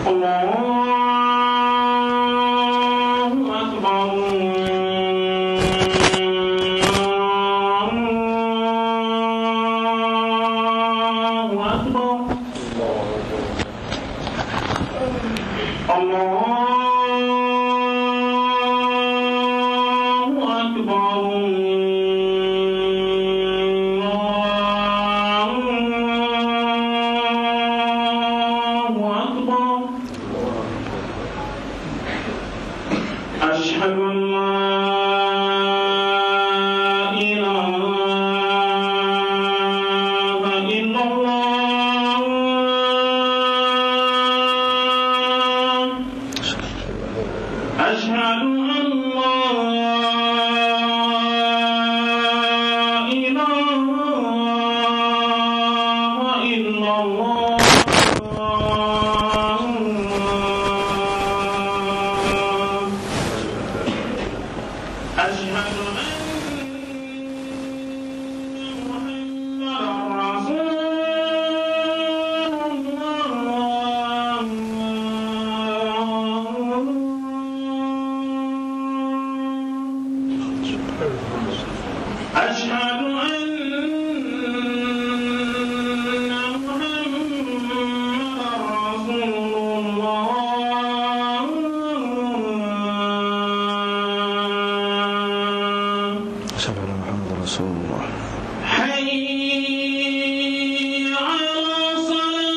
الله أكبر الله أكبر الله أكبر الله أكبر أشهد أن لا إله إلا الله أشهد أن لا إله إلا الله أشهد أن محمدا رسول الله أشهد أن محمدا رسول الله أشهد أن محمد رسول الله حي على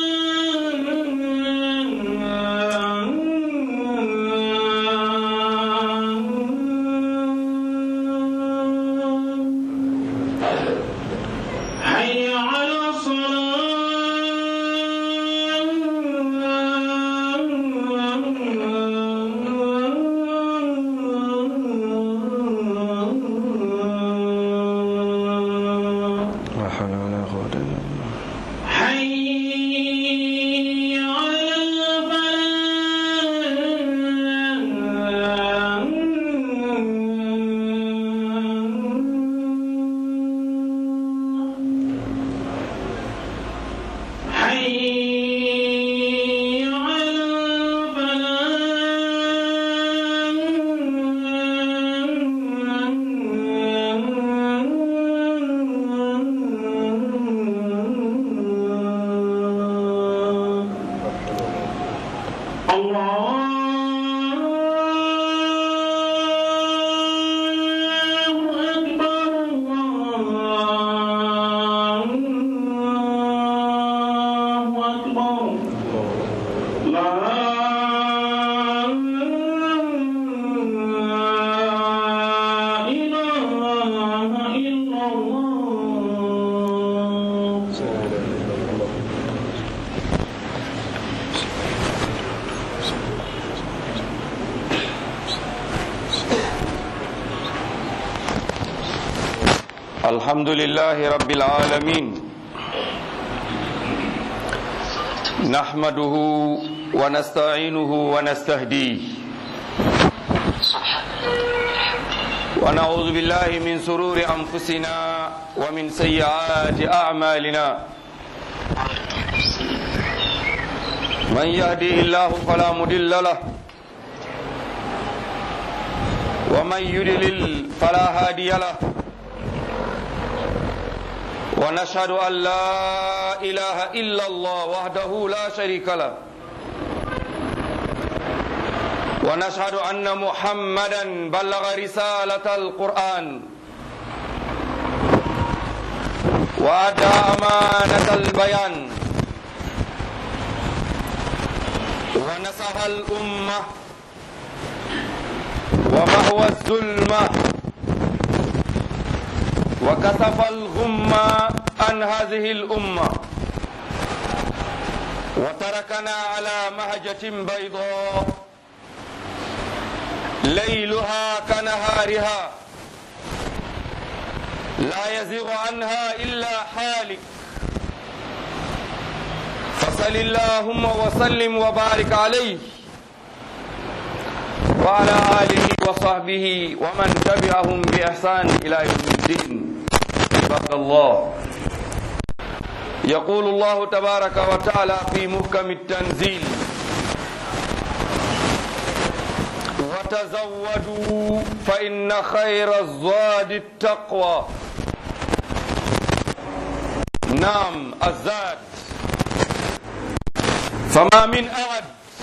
الصلاة حي على الصلاة لا حول ولا قوة إلا بالله حي على الفلاح حي على الفلاح الله أكبر الله أكبر لا إله إلا الله الحمد لله رب العالمين نحمده ونستعينه ونستهديه ونعوذ بالله من سرور أنفسنا ومن سيئات أعمالنا من يهديه الله فلا مضل له ومن يضلل فلا هادي له ونشهد أن لا إله إلا الله وحده لا شريك له ونشهد أن محمدا بلغ رسالة القرآن وأدى أمانة البيان ونصح الأمة ومهوى الظلمة وكشف الغمة عن هذه الأمة وتركنا على مهجة بيضاء ليلها كنهارها لا يزيغ عنها إلا حالك فصل اللهم وسلم وبارك عليه وعلى آله وصحبه ومن تبعهم بإحسان إلى يوم الدين عباد الله يقول الله تبارك وتعالى في محكم التنزيل وتزودوا فإن خير الزاد التقوى نعم الزاد فما من أحد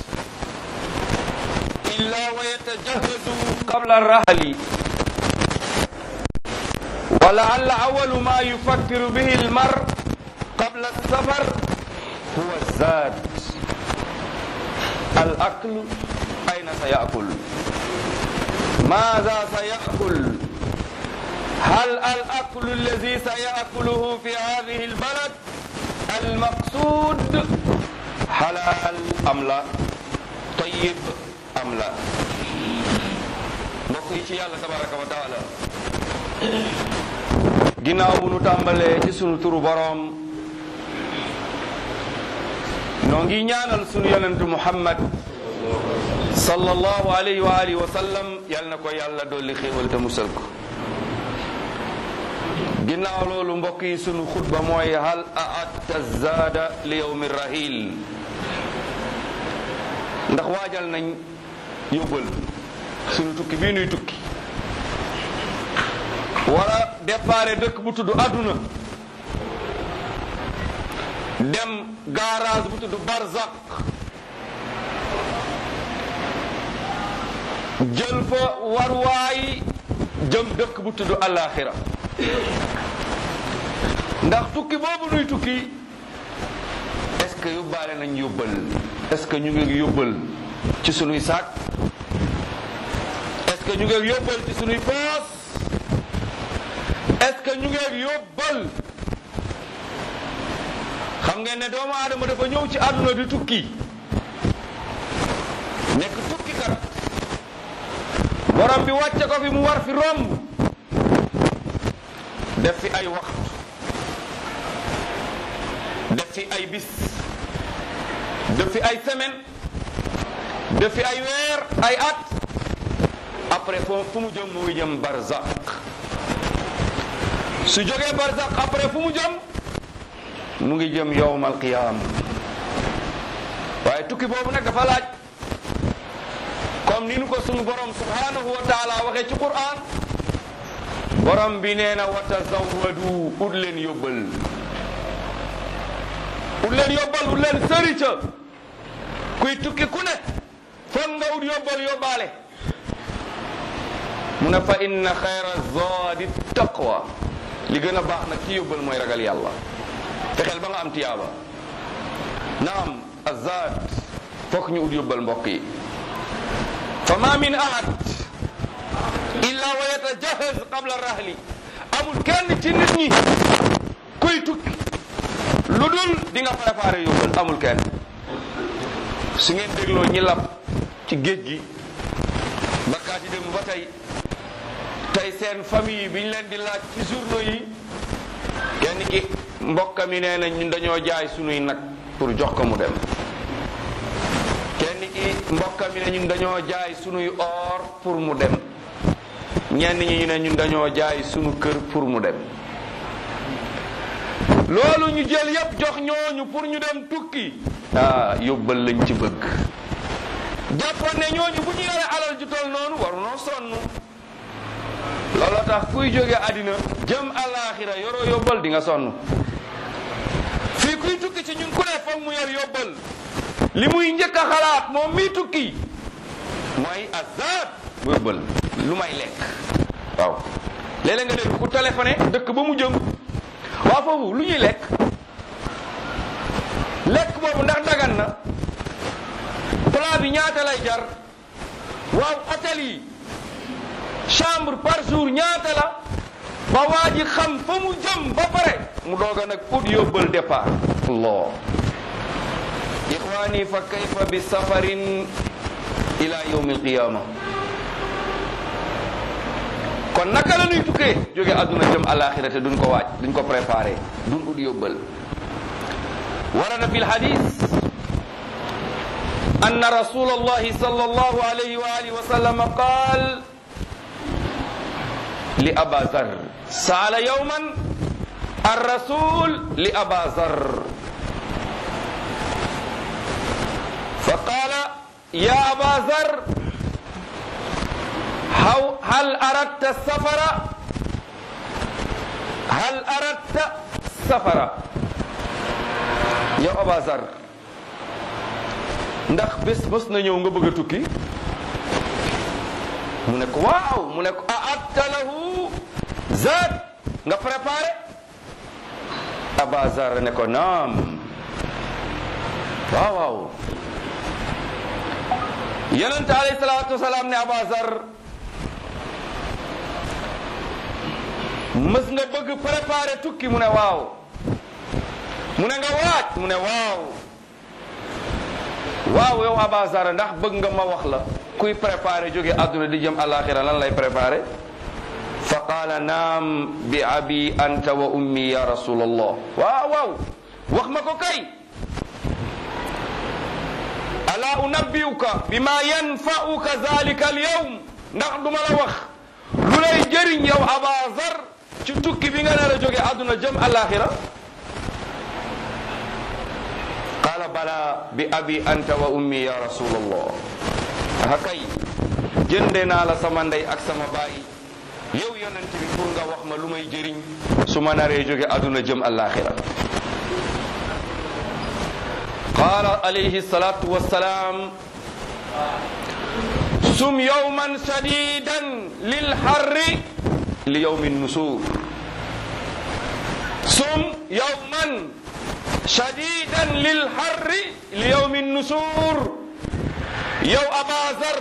إلا ويتجهز قبل الرحل ولعل أول ما يفكر به المرء قبل السفر هو الزاد الأكل أين سيأكل ماذا سيأكل هل الأكل الذي سيأكله في هذه البلد المقصود حلال أم لا طيب أم لا mbokk yi ci yàlla tabaraka wa taala ginnaaw bu nu tàmbalee ci sunu turu boroom noo ngi ñaanal sunu yonentu muhammad sallallahu alayhi wa alihi wa sallam yal na ko yàlla dolli xéewal te musal ko ginnaaw loolu mbokk yi sunu xutba mooy hal a'adta zaada li yawmi rahil ndax waajal nañ yóbbal sunu tukki bii nuy tukki wala départ dëkk bu tudd adduna dem garage bu tudd barzak jël fa warwaay jëm dëkk bu tudd alaxira ndax tukki boobu nuy tukki est-ce que yóbbaale nañ yóbbal est-ce que ñu ngi yóbbal ci sunuy saak est-ce que ñu ngi yóbbal ci sunuy poos est-ce que ñu ngi yóbbal xam ngeen ne doomu aadama dafa ñëw ci àdduna di tukki nekk tukki kat borom bi wàcce ko fi mu war fi romb def fi ay waxtu def fi ay bis def fi ay semaine def fi ay weer ay at après fo fu mu jëm mu ngi jëm barzak su jógee barzak après fu mu jëm mu ngi jëm yowmal qiyaam waaye tukki boobu nag dafa laaj comme ni nu ko sunu borom subhanahu wa taala waxee ci Qur'an borom bi nee na wa tazawwadu ut leen yóbbal ut leen yóbbal ut leen sëri ca kuy tukki ku ne foog nga ut yóbbal yóbbaale mu ne fa inna xayra zaadi taqwa li gën a baax nag ci yóbbal mooy ragal yàlla fexeel ba nga am tiyaaba naam azad fokk ñu ut yóbbal mbokk yi fa ma min ahad illa wa yatajahaz qabla rahli amul kenn ci nit ñi kuy tukki lu dul di nga préparé yóbbal amul kenn su ngeen dégloo ñi lab ci géej gi bakkaati dem ba tey tey seen famille bi ñu leen di laaj ci journaux yi kenn ki mbokka mi nee na ñun dañoo jaay sunuy nag pour jox ko mu dem kenn ki mbokka mi ne ñun dañoo jaay sunuy or pour mu dem ñenn ñi ñu ne ñun dañoo jaay sunu kër pour mu dem loolu ñu jël yépp jox ñooñu pour ñu dem tukki ah yóbbal lañ ci bëgg jàppoon ne ñooñu bu ñu yore alal ju toll noonu waru noo sonn looloo tax kuy jóge àddina jëm alaaxira yoroo yóbbal di nga sonn fii kuy tukki ci ñun ku ne foog mu yor yóbbal li muy njëkk a xalaat moom mii tukki mooy azad mu yóbbal lu may lekk waaw léeg-léeg nga dégg ku téléphoné dëkk ba mu jëm waa foofu lu ñuy lekk lekk boobu ndax dagan na plat bi ñaata lay jar waaw hôtel yi chambre par jour ñaata la ba waa ji xam fa mu jëm ba pare mu dooga nag ut yóbbal départ allah ixwani fa kayfa bi safarin ila yawmi alqiyama kon naka la ñuy tukkee jóge àdduna jëm alaxira te duñ ko waaj duñ ko préparé duñ ut yóbbal warada fi lhadis anna rasul allahi sal allahu alayhi wa alihi wa sallam qaal li aba zar saala yawman الرسول لأبا ذر فقال يا أبا ذر haw hal aradta safara hal aradta safara yow abazar ndax bés mës na ñëw nga bëgg a tukki mu ne ko waaw mu ne ko a'adta lahu zaad nga préparé abazar ne ko naam waaw waaw yonent alayhi salaatu wasalaam ne abazar mës nga bëgg préparé tukki mu ne waaw mu ne nga waaj mu ne waaw waaw yow abazar ndax bëgg nga ma wax la kuy préparé jóge àdduna di jëm alaxira lan lay préparé fa qaala naam bi abi anta wa ummi ya rasulallah waaw waaw wax ma ko kay ala unabbiuka bima yanfa'uka zalika al yawm ndax duma la wax lu lay jëriñ yow abazar ci tukki bi nga nar a jóge àdduna jëm alaxira qaala bala bi abi anta wa ummi ya rasulallah aha kay jënde naa la sama ndey ak sama baay yow yonent bi pour nga wax ma lu may jëriñ su ma naree jóge àdduna jëm alaxira qaala alayhi salatu wassalaam sum yowman shadidan lil harri li yowmi nusur sum yowman shadidan lil harri li yowmi nusur yow abazar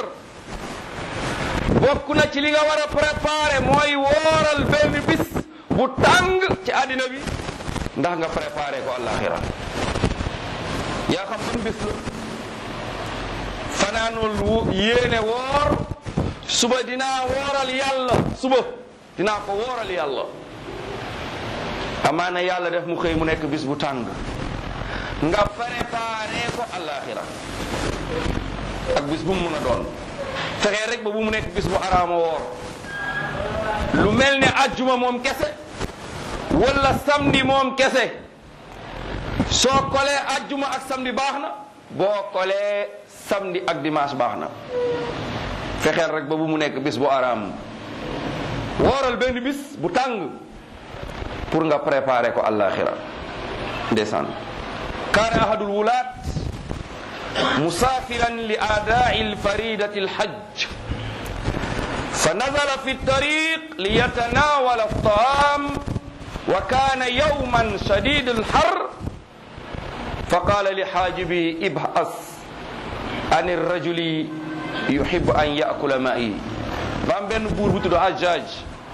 bokk na ci li nga war a préparer mooy wooral benn bis bu tàng ci àddina bi ndax nga préparer ko àllaaxira yaa xam ban bis la fanaanul wu yéene woor suba dinaa wooral yàlla suba dinaa ko wooral yàlla amaana yàlla def mu xëy mu nekk bis bu tàng nga préparé ko àllaaxira ak bis bu mu mun a doon fexee rek ba bu mu nekk bis bu araama woor lu mel ne ajjuma moom kese wala samedi moom kese soo kolee ajjuma ak samedi baax na boo kolee samedi ak dimanche baax na fexeel rek ba bu mu nekk bis bu araam wooral benn bis bu tàng pour nga préparer ko àllaaxira ndeysaan kaana ahadul wulaat مسافرا لأداء الفريدة الحج فنزل في الطريق ليتناول الطعام وكان يوما شديد الحر فقال لحاجبه ابحث عن الرجل يحب أن يأكل معي بام بن بور بو تودو حجاج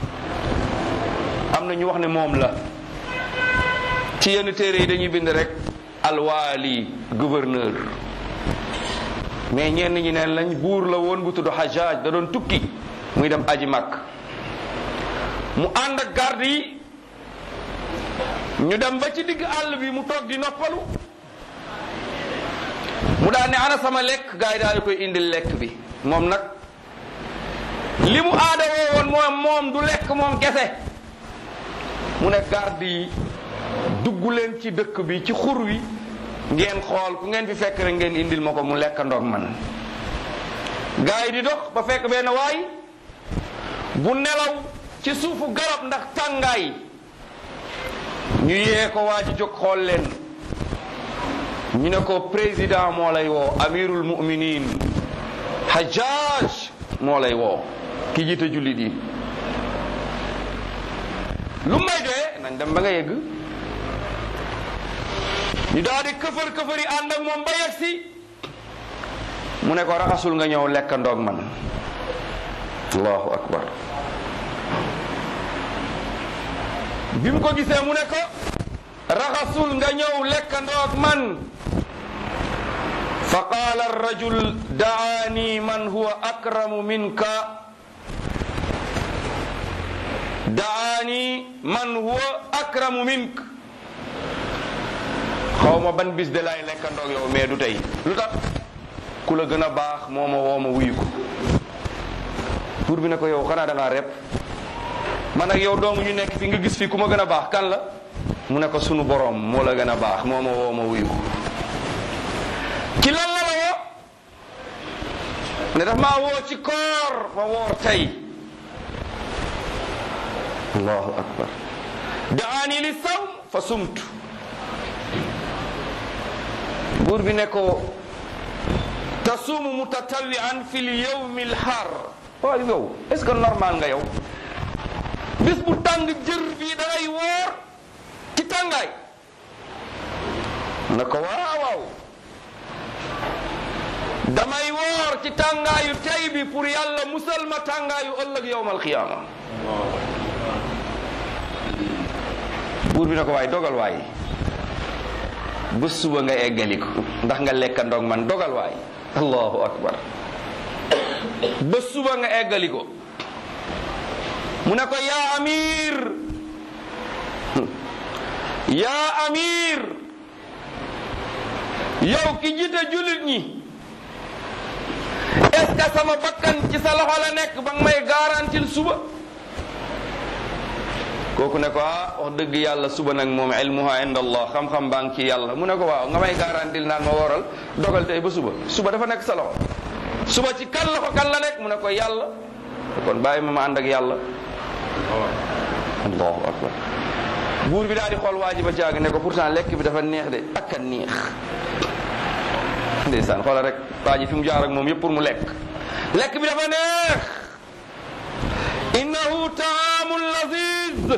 amna ñu wax ne moom la ci yenn téere yi dañuy bind rek alwaali gouverneur mais ñenn ñi neen lañ buur la woon bu tudd Hajjaj da doon tukki muy dem aji mag mu ànd ak garde yi ñu dem ba ci digg àll bi mu toog di noppalu mu daal ne ana sama lekk gars yi daal di koy indil lekk bi moom nag li mu aada woo woon moom moom du lekk moom kese mu ne garde yi dugg leen ci dëkk bi ci xur wi ngeen xool ku ngeen fi fekk rek ngeen indil ma ko mu lekk ndoog man gaa yi di dox ba fekk benn waay bu nelaw ci suufu garab ndax tàngaay ñu yee ko waa ji jóg xool leen ñu ne ko président moo lay woo amirul muminin hajjaj moo lay woo ki jiite jullit yi lu may doyee nañ dem ba nga yegg ñu daal di këfër këfër yi ànd ak moom ba yegg si mu ne ko raxasul nga ñëw lekk ndoog man allahu akbar bi mu ko gisee mu ne ko raxasul nga ñëw lekk ndoog man fa qaala arrajul daani man huwa akramu minka daani man huwa akramu mink xaw ma ban bis de laay lekkandoog yow mais du tey lu tax ku la gën a baax moo ma woo ma wuyu ko pour bi ne ko yow xanaa da ngaa rep man ak yow doomu ñu nekk fi nga gis fi ku ma gën a baax kan la mu ne ko sunu borom moo la gën a baax moo ma woo ma wuyu ko ci lan la la woo ne daf maa woo ci koor ma woor tey allahu akbar daani li sawm fa sumtu buur bi ne ko tasuumu mutatawian fi l yawmi l har waaw yow est ce que normal nga yow bis bu tàng jër bii da ngay woor ci tàngaay ne ko waaw waaw damay woor ci tàngaayu tey bi pour yàlla musal ma tàngaayu ëllëg yowmal qiyaama buur bi ne ko waay dogal waay bés suba nga eggali ko ndax nga lekka ndog man dogal waay allahu akbar bés suba nga eggali ko mu ne ko yaa amir yaa amir yow ki jiite jullit ñi est-ce que sama bakkan ci sa loxo la nekk ba nga may garantil suba kooku ne ko ah wax dëgg yàlla suba nag moom ilmuha inda allah xam-xam baa ngi ci yàlla mu ne ko waaw nga may garantil naan ma wooral dogal tey ba suba suba dafa nekk sa loxo suba ci kan loxo kan la nekk mu ne ko yàlla kon bàyyi ma ma ànd ak yàlla allahu akbar buur bi daal di xool waa ji ba caag ne ko pourtant lekk bi dafa neex de ak a neex ndeysaan xoolal rek waa ji fi mu jaar ak moom yëpp pour mu lekk lekk bi dafa neex innahu taamun laziz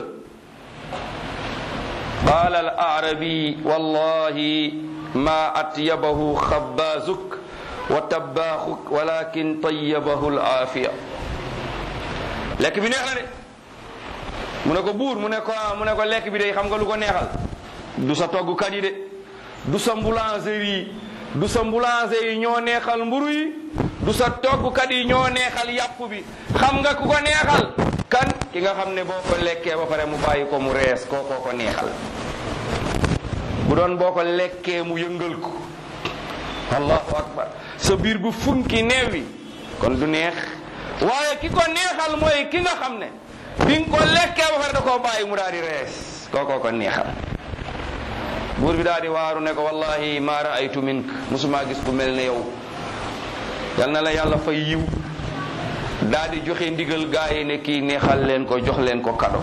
qaala al arabi wallahi ma atyabahu xabaazuk wa tabbaaxuk walakin tayyabahu al aafiya lekk bi neex na de mu ne ko buur mu ne ko mu ne ko lekk bi de xam nga lu ko neexal du sa toggukat yi de du sa boulangerie du sa boulanger yi ñoo neexal mburu yi du sa toggukat yi ñoo neexal yàpp bi xam nga ku ko neexal kan ki nga xam ne boo ko lekkee ba pare mu bàyyi ko mu rees kookoo ko neexal bu doon boo ko lekkee mu yëngal ko allahu akbar sa biir bu funki neewi kon du neex waaye ki ko neexal mooy ki nga xam ne bi nga ko lekkee ba pare da koo bàyyi mu daal di rees kookoo ko neexal buur bi daal di waaru ne ko wallahi ma raaytu mink musuma gis ku mel ne yow yal na la yàlla fay yiw daal di joxe ndigal gaa yi ne kii neexal leen ko jox leen ko kado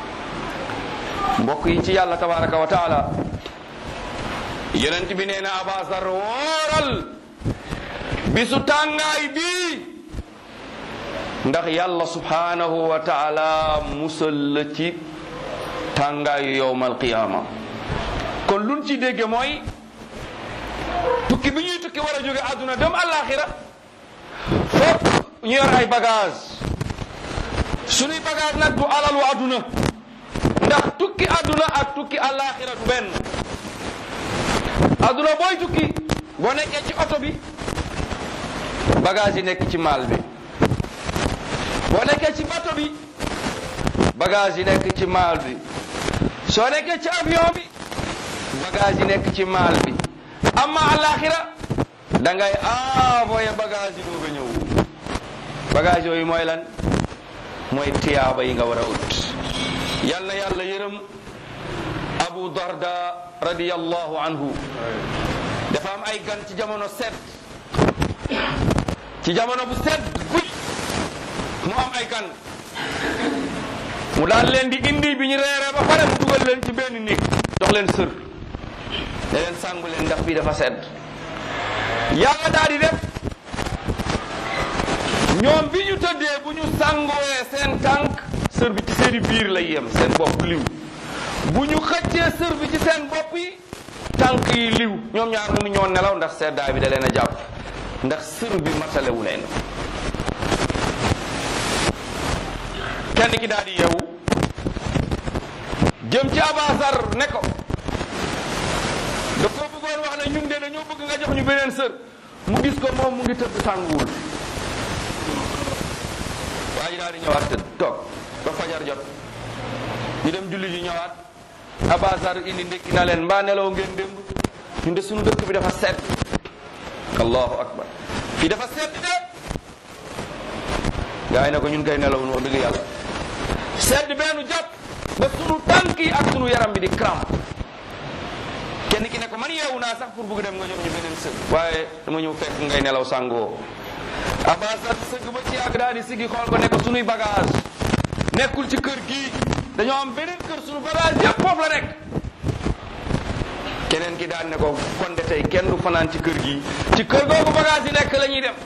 mbokk yi ci yàlla tabaraka wa taala yonent bi nee na abasar wooral bisu tàngaay bii ndax yàlla subhanahu wa taala musal la ci tàngaayu yowmal qiyaama kon luñ ci dégge mooy tukki bi ñuy tukki war a jóge àdduna dem àllaaxira fokk ñu yor ay bagage suñuy bagage nag du alalu àdduna ndax tukki àdduna ak tukki àllaaxira du benn àdduna booy tukki boo nekkee ci oto bi bagage yi nekk ci maal bi boo nekkee ci bato bi bagage yi nekk ci maal bi soo nekkee ci avion bi bagage yi nekk ci maal bi amma alaxira da ngay envoyé bagage yi doog a ñëw bagage yooyu mooy lan mooy tiyaaba yi nga war a ut yal na yàlla yërëm abu darda radiyallahu anhu dafa am ay gan ci jamono set ci jamono bu set guy mu am ay gan mu daal leen di indi bi ñu reeree ba pare mu dugal leen ci benn néeg jox leen sër ne leen sàngu leen ndax bii dafa sedd yàlla daal di def ñoom bi ñu tëddee bu ñu sàngooyee seen tànk sër bi ci seeni biir lay yem seen bopp liw bu ñu xëccee sër bi ci seen bopp yi tànk yi liw ñoom ñaar mënu ñoo nelaw ndax seddaay bi da leen a jàpp ndax sër bi matalewu leen kenn ki daal di yeewu jëm ci abasar ne ko da ko bëggoon wax ne ñun de dañoo bëgg nga jox ñu beneen sër mu gis ko moom mu ngi tëdd tànguwul waa ji daal di ñëwaat tëdd toog ba fajar jot ñu dem julli ji ñëwaat abasar indi ndekki na leen mbaa nelaw ngeen démb ñun de suñu dëkk bi dafa sedd allahu akbar fii dafa sedd de gaa yi ne ko ñun kay nelawun wax dëgg yàlla sedd benn jàpp ba sunu tànk yi ak sunu yaram bi di crampe kenn ki ne ko man yeewu naa sax pour bëgg dem nga jox ñu beneen sër waaye dama ñëw fekk ngay nelaw sàngoo Abazar sëgg ba ci yàgg daal di siggi xool ko ne ko sunuy bagage nekkul ci kër gii dañoo am beneen kër sunu bagage yëpp foofu la nekk keneen ki daan ne ko kon de tey kenn du fanaan ci kër gi ci kër googu bagage yi nekk la ñuy dem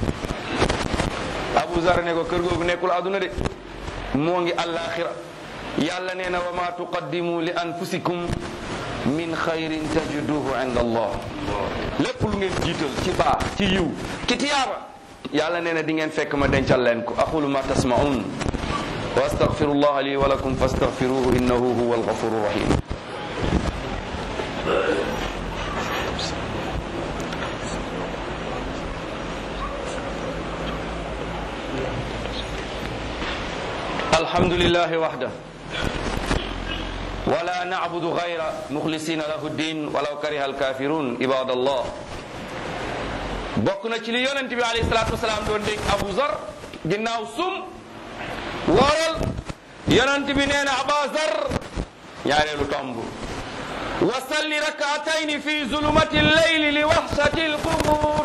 Abu Zar ne ko kër googu nekkul àdduna de moo ngi àllaaxira yàlla nee na wa ma tuqaddimu li anfusikum min xayrin tajiduhu inda allah lépp lu ngeen jiital ci baax ci yiw ci tiyaaba yàlla nee na di ngeen fekk ma dencal leen ko aqulu ma tasmaun wa astaghfirullah li wa lakum fastaghfiruhu innahu huwa alghafuru rahim الحمد لله وحده ولا نعبد غير مخلصين له الدين ولو كره الكافرون عباد الله bokk na ci li yonent bi alayhi salaatu wasalaam doon dégg Abu Zar ginnaaw sum wooral yonent bi nee na Aba Zar ñaareelu tomb wa salli rakaatayni fi zulumati leyli li waxsati lqubur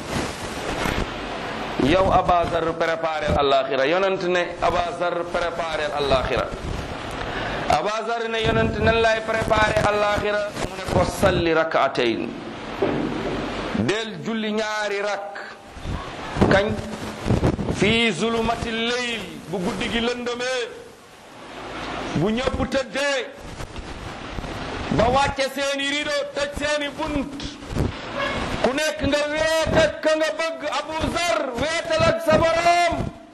yow abazar préparé alaxira yonent ne abazar préparé alaxira abazar ne yonent nan lay préparé alaxira mu ne ko salli rakaatayn del julli ñaari rak kañ fii zulumati leyl bu guddi gi lëndëmee bu ñëpp tëddee ba wàcce seeni rido tëj seeni bunt ku nekk nga weet ak ka nga bëgg Abu Zar weetal ak sa borom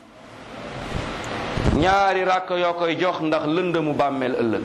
ñaari rakk yoo koy jox ndax lëndëmu bàmmeel ëllëg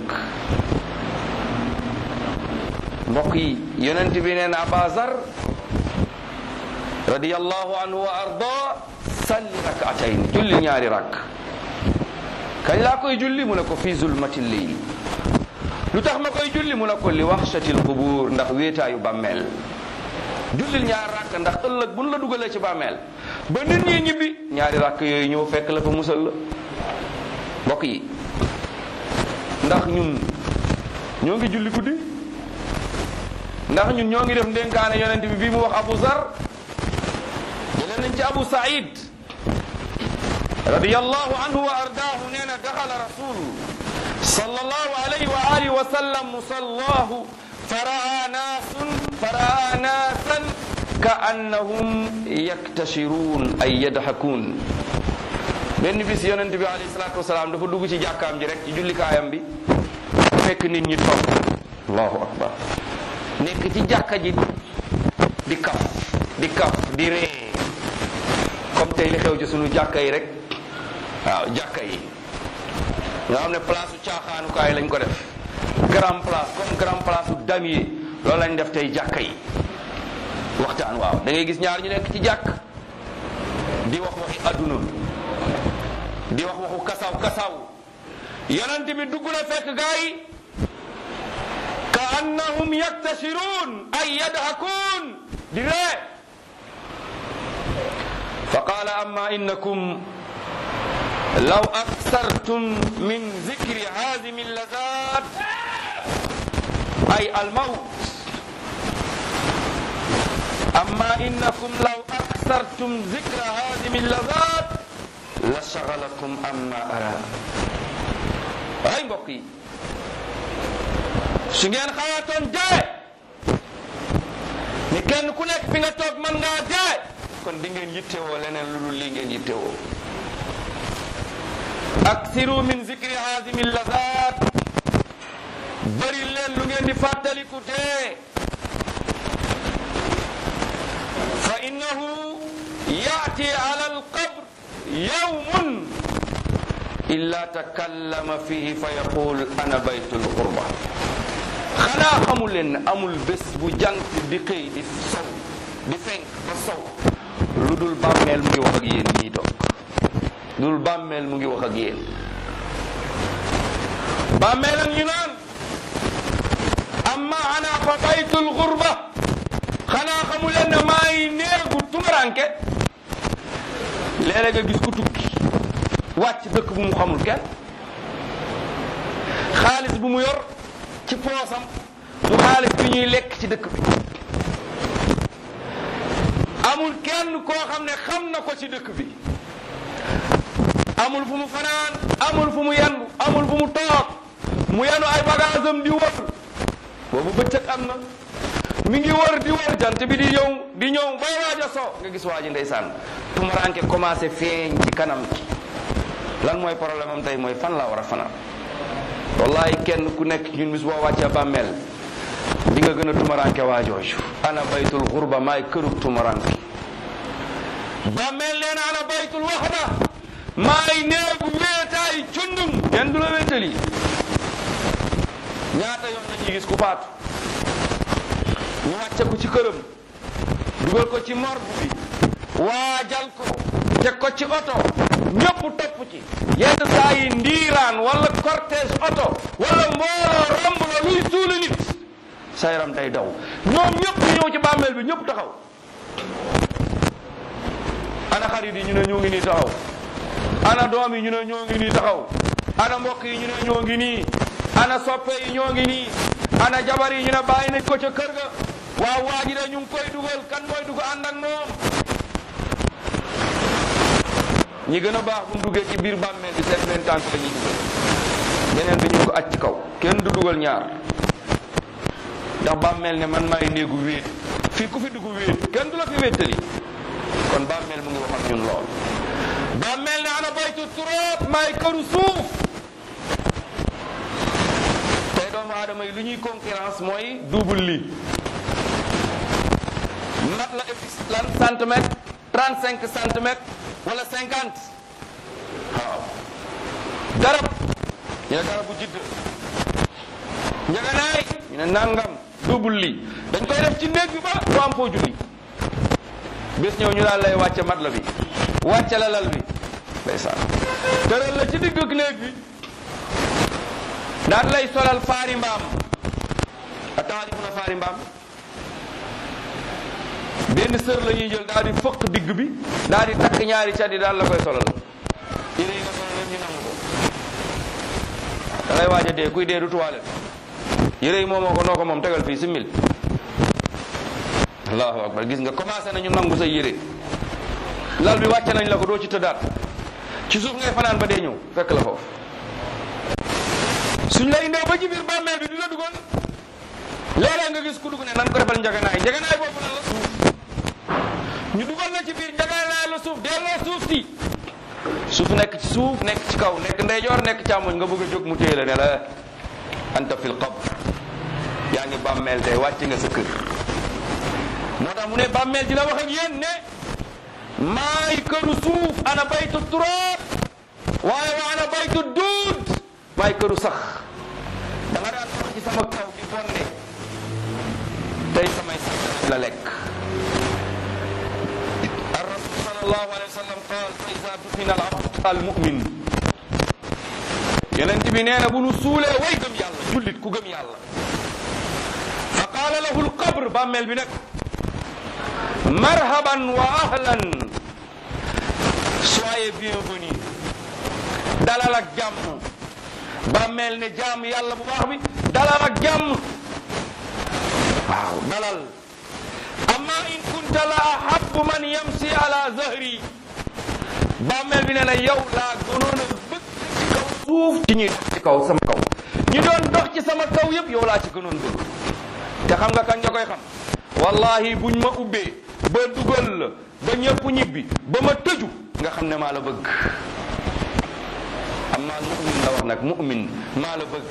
mbokk yi yonent bi nee na Aba Zar radiyallahu anhu wa arda salli rakatayn julli ñaari rakk kañ laa koy julli mu ne ko fi zulmati leyl lu tax ma koy julli mu ne ko li waxshatil qubur ndax wéetaayu bàmmeel jullil ñaari rakk ndax ëllëg buñ la dugalee ci bàmmeel ba nit ñi ñibbi ñaari rakk yooyu ñëw fekk la fa musal la mbokk yi ndax ñun ñoo ngi julli guddi ndax ñun ñoo ngi def ndénkaane yonent bi bii mu wax Abu Zar jëlee nañ ci Abu Saïd radiyallahu anhu wa ardaahu nee na daxala rasul sallallahu alayhi wa alihi wa sallam musallahu faraa naasun faraa naasan ka annahum yaktashiruun ay yadhakuun benn bis yonent bi alayhi salaatu wasalaam dafa dugg ci jàkkaam ji rek ci jullikaayam bi fekk nit ñi toog allahu akbar nekk ci jàkka ji di kaf di kaf di ree comme tey li xew ci sunu jàkka yi rek waaw jàkka yi nga xam ne place u caaxaanukaay lañ ko def grand place comme grand place u damier loolu lañ def tey jàkka yi waxtaan waaw da ngay gis ñaar ñu nekk ci jàkk di wax waxi adduna di wax waxu kasaw kasaw yonent bi dugg na fekk gaa yi ka annahum yaktashiruun ay yadhakuun di ree fa qaala amma innakum law aksartum min zikri haazimi lazat ay almawt amma innakum law aksartum zikra haazimi lazat la shagalakum amma ara ay mbokk yi su ngeen xalaatoon dee ni kenn ku nekk fi nga toog mën ngaa dee kon di ngeen yittewoo leneen lu dul lii ngeen yittewoo aksiru min zikri haazimi lazat bari leen lu ngeen di fàttaliku dee fa innahu yaati ala alqabr yawmun illa takallama fihi fa yaqul ana baytul qurba xanaa xamul leen ne amul bés bu jant di xëy di sow di fenk ba sow lu dul bàmmeel mu ngi wax ak yéen ñii toog lu dul bàmmeel mu ngi wax ak yéen bàmmeel ak ñu naan amma ana fa baytul qurba xanaa xamul leen ne maa ngi néegu tumuranke léeg-léeg nga gis ku tukki wàcc dëkk bu mu xamul kenn xaalis bu mu yor ci poosam du xaalis bi ñuy lekk ci dëkk bi amul kenn koo xam ne xam na ko ci dëkk bi amul fu mu fanaan amul fu mu yendu amul fu mu toog mu yenu ay bagaasam di wër boobu bëccëg am na mi ngi wër di wër jant bi di ñëw di ñëw bay waaj a so nga gis waa ji ndeysaan tumuraanke commencé feeñ ci kanam gi lan mooy problème am tey mooy fan laa war a fanaan wallahi kenn ku nekk ñun bis boo wàccee bàmmeel di nga gën a tumuraanke waa jooju ana baytul xurba maay kërug tumuraanke bàmmeel nee na ana baytul waxda maay néegu wéetaay cundum kenn du la wéetali ñaata yoon nañuy gis ku faatu ñu wàcce ko ci këram dugal ko ci morgue bi waajal ko teg ko ci oto ñëpp topp ci yenn saa yi ndiiraan wala cortège oto wala mbooloo romb la luy suuli nit sa yaram day daw ñoom ñëpp ñu ñëw ci bàmmeel bi ñëpp taxaw ana xarit yi ñu ne ñoo ngi nii taxaw ana doom yi ñu ne ñoo ngi nii taxaw ana mbokk yi ñu ne ñoo ngi nii ana soppe yi ñoo ngi nii ana jabar yi ñu ne bàyyi nañ ko ca kër ga waaw waa ji de ñu ngi koy dugal kan mooy dugg ànd ak moom ñi gën a baax bu ñu duggee ci biir bàmmeel bi seen benn tànk la ñuy dugal beneen bi ñu ko aj ci kaw kenn du dugal ñaar ndax bàmmeel ne man maay néegu wéet fii ku fi dugg wéet kenn du la fi wéttali kon bàmmeel mu ngi wax ak ñun lool bàmmeel ne ana baytu turoot maay këru suuf tey doomu aadama yi lu ñuy concurrence mooy double lii mat la épis lan centimètre trente cinq centimètres wala cinquante waaw garab ñu ne garab bu jidd njaganaay ñu ne nangam double lii dañ koy def ci néeg bi ba doo am foo julli bés ñëw ñu daal lay wàcce mat la bi wàcce la lal bi ndeysaan tëral la ci digg néeg bi daal lay solal faari mbaam a taarifuna faari mbaam benn sër la ñuy jël daal di fëq digg bi daal di takk ñaari cat yi daal la koy solal yére yi nga solal yëpp ñu nangu ko da ngay waaj a dee kuy dee du tuwaale yére yi moomoo ko noo ko moom tegal fii si mil allahu akbar gis nga commencé nañu nangu sa yére lal bi wàcce nañ la ko doo ci tëddaat ci suuf ngay fanaan ba dee ñëw fekk la foofu suñ la indee ba ci biir bàmmeel bi du la dugal léeg-léeg nga gis ku dugg ne nan ko defal njaganaay njaganaay boobu lan la suuf ñu dugal na ci biir njaganaay la suuf delloo suuf si suuf nekk ci suuf nekk ci kaw nekk ndeyjoor nekk càmmoñ nga bëgg a jóg mu téye la ne la anta fil qabr yaa ngi bàmmeel tey wàcc nga sa kër moo tax mu ne bàmmeel dina wax ak yéen ne maay këru suuf ana baytu turaab waaye wa ana baytu duud maay këru sax da nga daan wax ci sama kaw di bonde tey samay sax danañ la lekk الرسول صلى الله عليه وسلم قال فإذا دفن العبد المؤمن yonent bi nee na bu nu suulee way gëm yàlla jullit ku gëm yàlla fa qaala lahu alqabr bàmmeel bi nekk marhaban wa ahlan soyez bienvenu dalal ak jàmm bàmmeel ne jàmm yàlla bu baax bi dalal ak jàmm waaw dalal amma in kunta la ahabbu man yamsi ala zahri bàmmeel bi nee na yow laa gënoon a bëgg ci kaw suuf ci ñuy dox ci kaw sama kaw ñi doon dox ci sama kaw yëpp yow laa ci gënoon bëgg te xam nga kañ nga koy xam wallahi buñ ma ubbee ba dugal la ba ñëpp ñibbi ba ma tëju nga xam ne maa la bëgg amma mu'min la wax nag mu'min maa la bëgg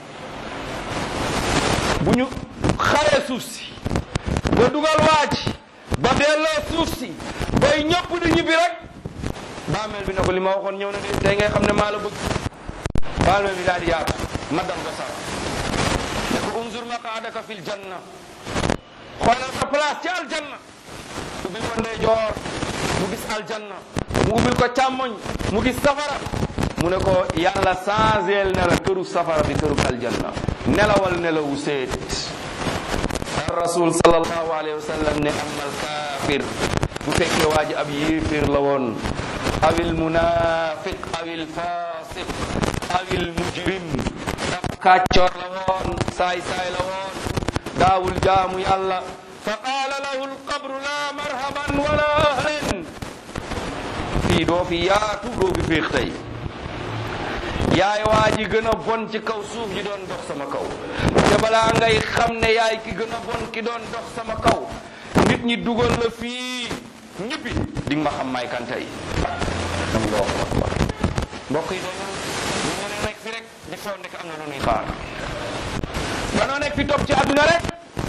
bu ñu xaree suuf si ba dugal waaj ba delloo suuf si bay ñëpp di ñibbi rek baameel bi ne ko li ma waxoon ñëw na de tey ngay xam ne maa la bëgg baameel bi daal di yaatu ma dam ko sax ne ko unzur maqaadaka fil janna xoolal sa place ci aljanna ubbil ko ndeyjoor mu gis aljanna mu ubbil ko càmmoñ mu gis safara mu ne ko yàlla changeel ne la këru safara bi këru aljanna nelawal nelawu seet rasul sallallahu alayhi wa sallam ne amal kaafir bu fekkee waa ji ab yéeféer la woon awil munafiq awil fasiq awil mujrim daf kàccoor la woon saay saay la woon daawul jaamu yàlla fa qaala lahu alqabru la marhaban wala ahlan fii doo fi yaatu doo fi féex tey yaay waa ji gën a bon ci kaw suuf ji doon dox sama kaw te balaa ngay xam ne yaay ki gën a bon ki doon dox sama kaw nit ñi dugal la fii ñibbi di nga ma xam may kan tey allahu akbar mbokk yi dañoo ñu ngi nekk fi rek di foog nekk am na lu ñuy xaar danoo nekk fi topp ci àdduna rek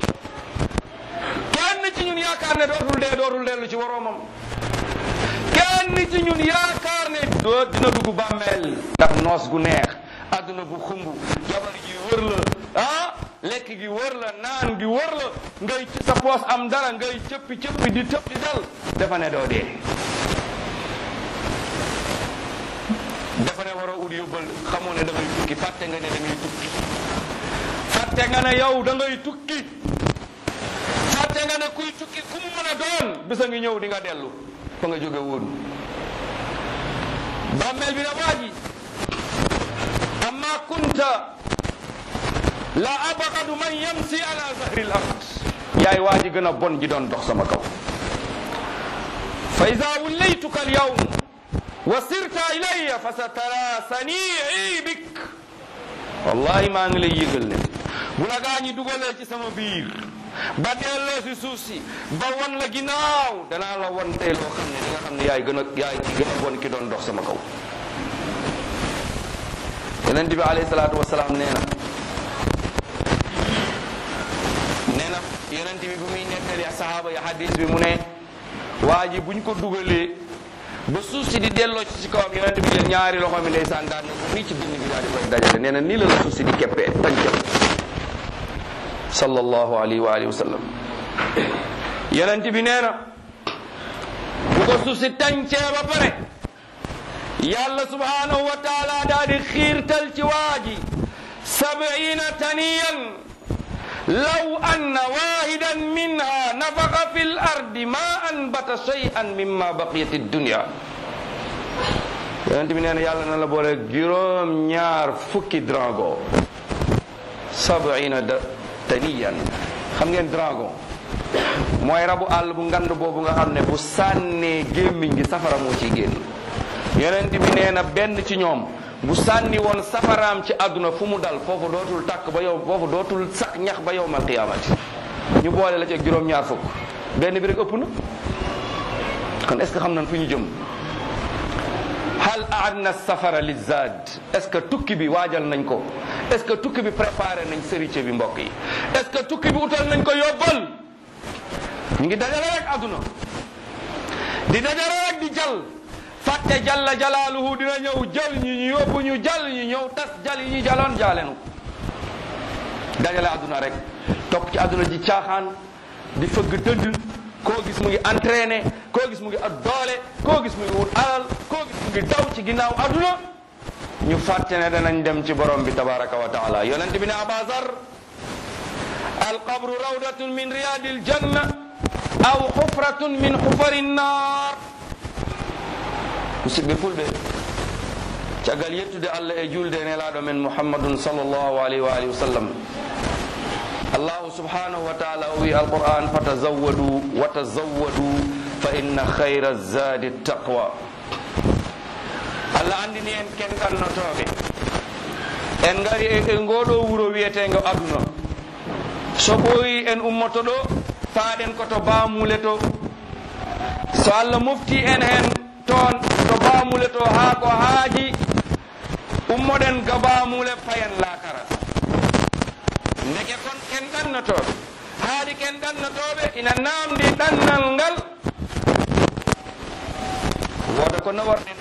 kenn ci ñun yaakaar ne dootul dee dootul dellu ci woroomam kenn ci ñun yaakaar ne doo dina dugg bàmmeel ndax noos gu neex àdduna bu xumb jabar ji wër la ah lekk gi wër la naan gi wër la ngay ci sa poos am dara ngay cëppi cëppi di tëb di dal dafa ne doo dee dafa ne war a ut yóbbal xamoo ne da ngay tukki fàtte nga ne da ngay tukki fàtte nga ne yow da ngay tukki fàtte nga ne kuy tukki ku mu mën a doon bisa ngi ñëw di nga dellu fa nga jóge woon bàmmeel bi na waaji amma kunta la abaqadu man yamsi ala zahri l ard yaay waa ji gën a bon ji doon dox sama kaw fa ida wullaytuka al yawm wa sirta ilayya fa sa tara sanii bik wallahi maa ngi lay yëgal ne bu la gaa ñi dugalee ci sama biir ba delloo si suuf si ba wan la ginnaaw danaa la wan tey loo xam ne di nga xam ne yaay gën a yaay ki gën a bon ki doon dox sama kaw yonent bi alayhi salaatu wasalaam nee na nee na yonent bi bu muy nettali sahaaba yi hadis bi mu ne waa ji buñ ko dugalee ba suuf si di delloo ci ci kawam yonent bi jël ñaari loxo mi ndeysaan daan na ko fii ci dënn bi daal di koy dajale nee na nii la la suuf si di keppee tàncam sallallahu alayhi wa alihi wa sallam yonent bi nee na bu ko suuf si tàncee ba pare yàlla subhanahu wa taala daal di xiirtal ci waa ji sab'ina taniyan law anna wahidan minha nafaqa fi l ardi ma anbata shay'an mimma baqiyat dunya yonent bi nee na yàlla na la boole juróom ñaar fukki dragon sab'ina da taniyan xam ngeen dragon mooy rabu àll bu ngand boobu nga xam ne bu sànnee gémmiñ gi safara moo ciy génn yonent bi nee na benn ci ñoom bu sànni woon safaraam ci àdduna fu mu dal foofu dootul tàkk ba yow foofu dootul sax ñax ba yowmal qiyaamati ñu boole la ci ak juróom-ñaar fukk benn bi rek ëpp na kon est ce que xam nañ fu ñu jëm hal aadna safara li zaad est ce que tukki bi waajal nañ ko est ce que tukki bi préparé nañ sërice bi mbokk yi est ce que tukki bi utal nañ ko yóbbal ñu ngi dajale rek àdduna di dajale rek di jal fàtte jalla jalaaluhu dina ñëw jël ñi ñu yóbbu ñu jal ñu ñëw tas jal yi ñu jaloon jaalenu dajale àdduna rek topp ci àdduna ji caaxaan di fëgg dënd koo gis mu ngi entraîné koo gis mu ngi ak doole koo gis mu ngi wut alal koo gis mu ngi daw ci ginnaaw àdduna ñu fàtte ne danañ dem ci borom bi tabaraka wa taala yonent bi ne abazar alqabru rawdatun min riyadil janna aw xufratun min xufari nnar musidɓe fulɓe caggal yettude allah e julde e nelaɗo men muhammadun sallllahu alayhi wa alihi wa sallam allahu subhanahu wa taala o wi alquran fatazawwadu wa tazawwadu fa inna khayra zadi taqwa allah andini en ken gannotoɓe en gari e ngoɗo wuuro wiyetego aduna so ɓooyi en ummoto ɗo faaɗen koto bamule to so allah mofti en hen toon to bamule to haa ko haaji ummoɗen ga bamule payen lakara ndeke kon ken ɗannotoɓe haadi ken ɗannotoɓe ina namdi ɗannal ngal woda ko nawarɗen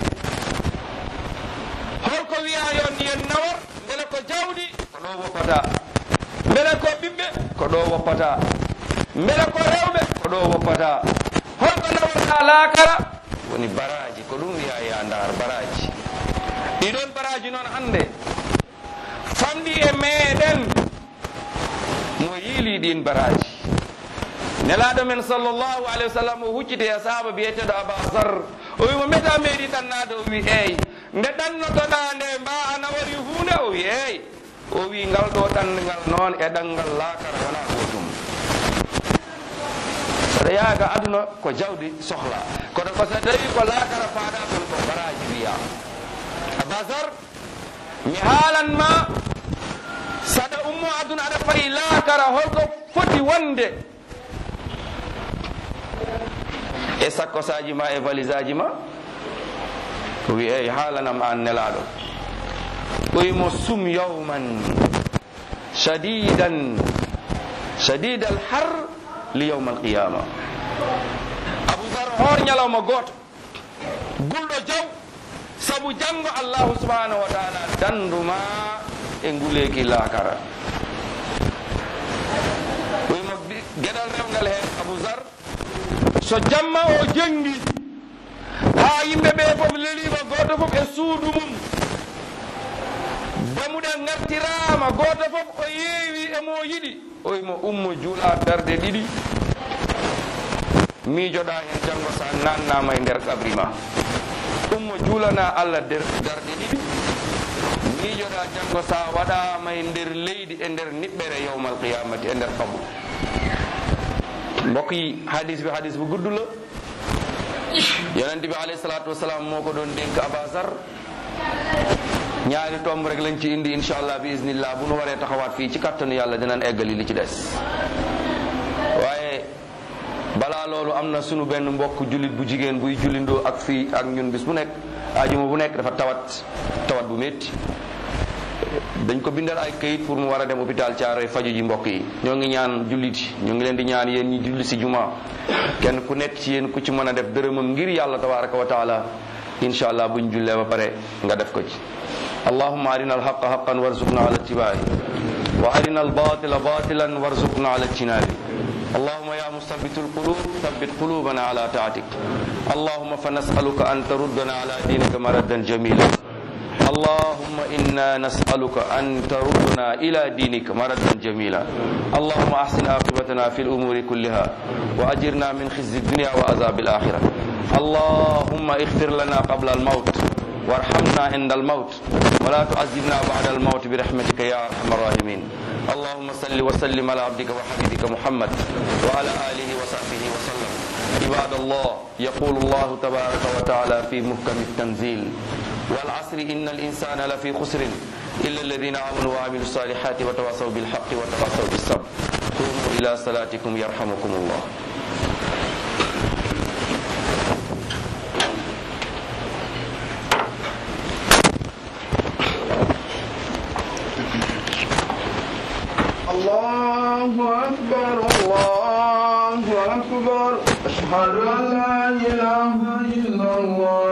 holko wiya yo ndiyen nawar beele ko jawɗi ko ɗo woppata beele ko ɓiɓɓe ko ɗo woppata beele ko rewɓe ko ɗo woppata holko nawarɗa laakara woni baraji ko ɗum wiya ya ndar baraji ɗiɗon baraji noon hande famɗi e meɗen mo yiili ɗin baraji nelaɗo men sallllahu alayhi wa sallam o hucciti e sahaba biyeteɗo abasar o wimo meta meeɗi ɗannade o wi eyyi nde ɗannotoɗa nde mba ana wari hunde o wi eyyi o wi ngal ɗo ɗanngal noon e ɗanngal laakara wona gotum saɗa yaaga aduna ko jawdi sohla kono ko so tawi ko laakara faaɗa ton ko baraji wiya abasar mi haalanma saɗa ummo aduna aɗa fayi laakara holko foti wonde e sakkosaji ma e valise aji ma ko wi eyi haalanam an nelaɗo ɓoymo sum yawman shadidan shadid al har li yawm al qiyama aboubcar hoor ñalawma gooto gulɗo jaw sabu janngo allahu subhanahu wa taala danduma e nguleeki laakara ɓoymo geɗal rewgal heen aboubcar so jamma o jengi ha yimɓe ɓe fof lelima goto fof e suudu mum damuɗe gartirama goto fof o yeewi emo yiɗi oymo ummo juula darde ɗiɗi miijoɗa hen janggo sa nannama e nder kabri ma ummo juulana allah nder darde ɗiɗi miijoɗa janggo sa waɗama e nder leydi e nder niɓɓere yawmal qiyamati e nder kabru mbokk yi hadis bi hadis bu gudd la yonente bi alayhi salatu wasalam moo ko doon dénk abasar ñaari tomb rek lañ ci indi inshallah bi iznillah bu nu waree taxawaat fii ci kattanu yàlla dinañ eggali li ci des waaye balaa loolu am na sunu benn mbokk jullit bu jigéen buy jullindoo ak fii ak ñun bis bu nekk ajuma bu nekk dafa tawat tawat bu métti dañ ko bindal ay këyit pour mu war a dem hôpital Thiaroye faju ji mbokk yi ñoo ngi ñaan jullit yi ñoo ngi leen di ñaan yéen ñi julli si juma kenn ku nekk ci yéen ku ci mën a def dërëmam ngir yàlla tabaraka wa taala insha allah buñ jullee ba pare nga def ko ci allahumma arina alhaqa haqan warzuqna ala ittibaai wa arina albatila batilan warzuqna ala ijtinabi اللهم يا مثبت القلوب ثبت قلوبنا على طاعتك اللهم فنسألك أن تردنا على دينك مردا جميلا اللهم إنا نسألك أن تردنا إلى دينك مردا جميلا اللهم أحسن عاقبتنا في الأمور كلها وأجرنا من خزي الدنيا وعذاب الآخرة اللهم اغفر لنا قبل الموت وارحمنا عند الموت ولا تعذبنا بعد الموت برحمتك يا أرحم الراحمين اللهم صل وسلم على عبدك وحبيبك محمد وعلى آله وصحبه وسلم عباد الله يقول الله تبارك وتعالى في محكم التنزيل والعصر إن الإنسان لفي خسر إلا الذين آمنوا وعملوا الصالحات وتواصوا بالحق وتواصوا بالصبر قوموا إلى صلاتكم يرحمكم الله الله أكبر الله أكبر أشهد أن لا إله إلا الله